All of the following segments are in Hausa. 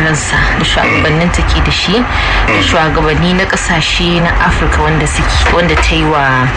faransa da shugabannin take da shi da shugabanni na kasashe na afirka wanda suke wanda ta yi wa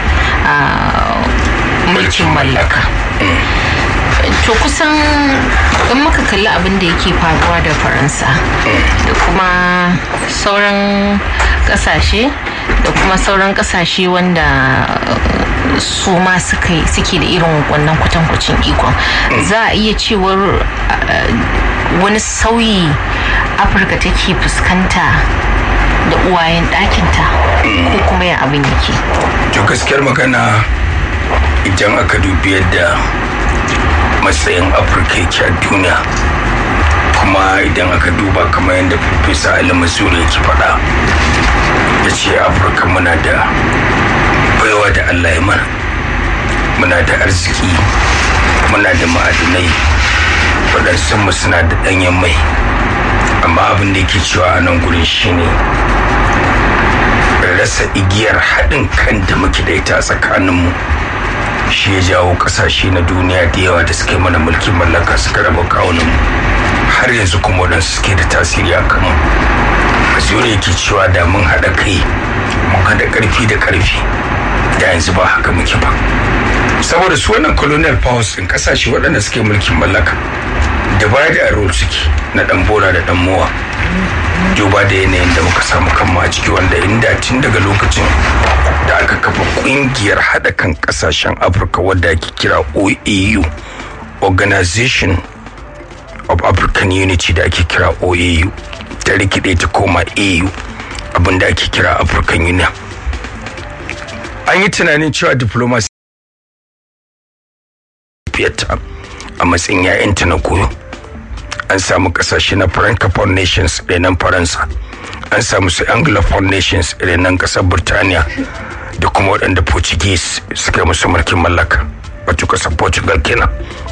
mulkin mallaka to kusan in muka kalli abin da yake faruwa da faransa da kuma sauran kasashe da kuma sauran kasashe wanda su ma suke da irin wannan kwatankwacin ikon za a iya cewar wani sauyi afirka take fuskanta da uwayen ɗakinta ko kuma ya abin yake to gaskiyar magana idan aka dubi yadda matsayin afirka yake a duniya kuma idan aka duba kamar yadda farfesa ali masuri yake faɗa ya ce afirka muna da baiwa da allah ya mana muna da arziki muna da ma'adinai waɗansu suna da ɗanyen mai amma abin da yake cewa a nan gurin shine rasa igiyar haɗin kan da muke da ita a tsakaninmu shi ya jawo ƙasashe na duniya da yawa da suke mana mulkin mallaka suka raba kawunan har yanzu kuma waɗansu suke da tasiri a kanmu mazuri yake cewa da mun haɗa kai mun haɗa ƙarfi da ƙarfi da yanzu ba haka muke ba saboda su wannan colonial powers ɗin ƙasashe waɗanda suke mulkin mallaka divide and rule suke na ɗan bora da ɗan mowa duba da yanayin da muka samu kanmu a ciki wanda inda tun daga lokacin da aka kafa kungiyar haɗa kan ƙasashen afirka wadda ake kira oau organization of african unity da ake kira oau ta rikide ta koma au abinda ake kira african union an yi tunanin cewa diplomacy a matsayin 'ya'yanta na koyo an samu kasashe na francophone nations renan faransa an samu su anglophone nations renan kasar burtaniya da kuma waɗanda portuguese suka musu mulkin mallaka wato kasar portugal kenan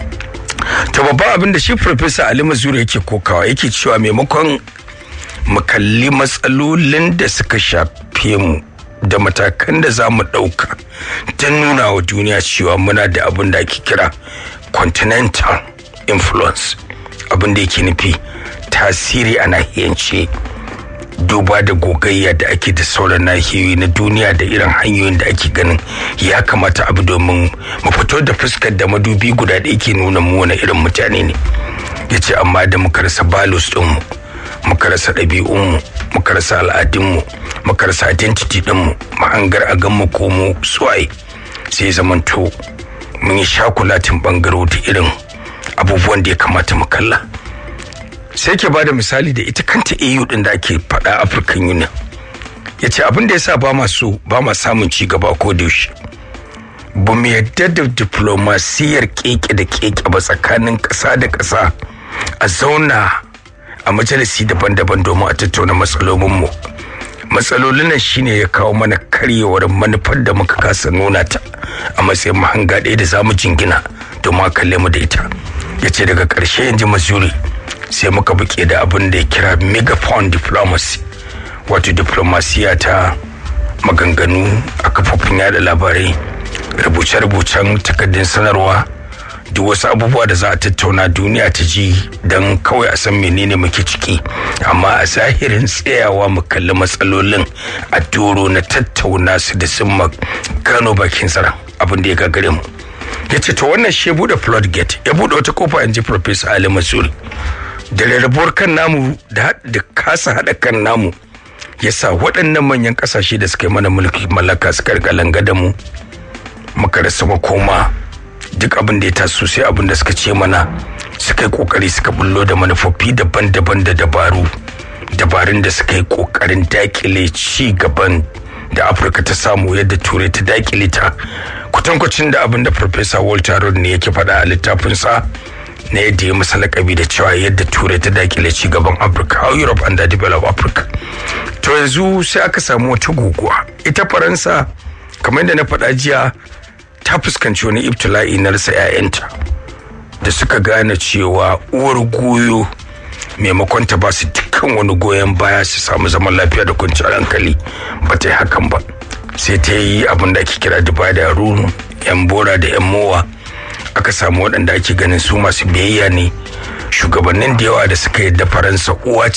ta babban abin da shi professor ali mazuri yake kokawa yake cewa maimakon mu kalli matsalolin da suka shafe mu da matakan da za mu ɗauka don nuna wa duniya cewa muna da abin da ake kira continental influence abin da yake nufi tasiri a nahiyance duba da gogayya da ake da sauran nahiyoyi na duniya da irin hanyoyin da ake ganin ya kamata abu domin mu fito da fuskar da madubi guda da yake nuna mu wani irin mutane ne ya ce amma da muka rasa balus ɗinmu muka rasa ɗabi'unmu muka rasa al'adunmu muka rasa identity ɗinmu mahangar a gan mu komo suwaye sai zamanto mun yi shakulatin ɓangaro da irin abubuwan da ya kamata mu kalla sai ke bada misali da ita kanta au din da ake faɗa african union ya ce abin da ya sa ba masu ba ma samun ci gaba ko da yaushe ba mu yadda da diplomasiyar keke da keke ba tsakanin ƙasa da ƙasa a zauna a majalisi daban-daban domin a tattauna matsalolinmu matsalolin nan shine ya kawo mana karyewar manufar da muka kasa nuna ta a matsayin mahanga ɗaya da za mu jingina domin a kalle mu da ita ya ce daga ƙarshe yanzu missouri sai muka buke da abin da ya kira megaphone diplomacy wato diplomasiya ta maganganu a kafofin yada labarai rubuce-rubucen takardun sanarwa duk wasu abubuwa da za a tattauna duniya ta ji don kawai a san menene muke ciki amma a zahirin tsayawa mu kalli matsalolin a doro na tattauna su da sun gano bakin zaren abin da ya gagare mu ya ce to wannan shi ya bude floodgate ya bude wata kofa in ji professor ali masuri da rarrabuwar kan namu da kasa haɗa kan namu ya sa waɗannan manyan ƙasashe da suka yi mana mulki mallaka suka rika langa mu muka rasa makoma duk abin da ya taso sai abin da suka ce mana suka yi kokari suka bullo da manufofi daban-daban da dabaru dabarun da suka yi kokarin dakile ci gaban da afirka ta samu yadda turai ta dakile ta kwatankwacin da abin da farfesa walter rod ne yake faɗa a littafinsa na yadda ya masa lakabi da cewa yadda turai ta dakile ci gaban afirka how europe and the develop africa to yanzu sai aka samu wata guguwa ita faransa kamar yadda na faɗa jiya ta fuskanci wani ibtila'i na rasa 'ya'yanta da suka gane cewa uwar goyo maimakon ta ba su dukkan wani goyon baya su samu zaman lafiya da kwanciyar hankali ba ta yi hakan ba sai ta yi abin da ake kira duba da ruru yan bora da yan mowa aka samu waɗanda ake ganin su masu biyayya ne shugabannin da yawa da suka yadda faransa uwa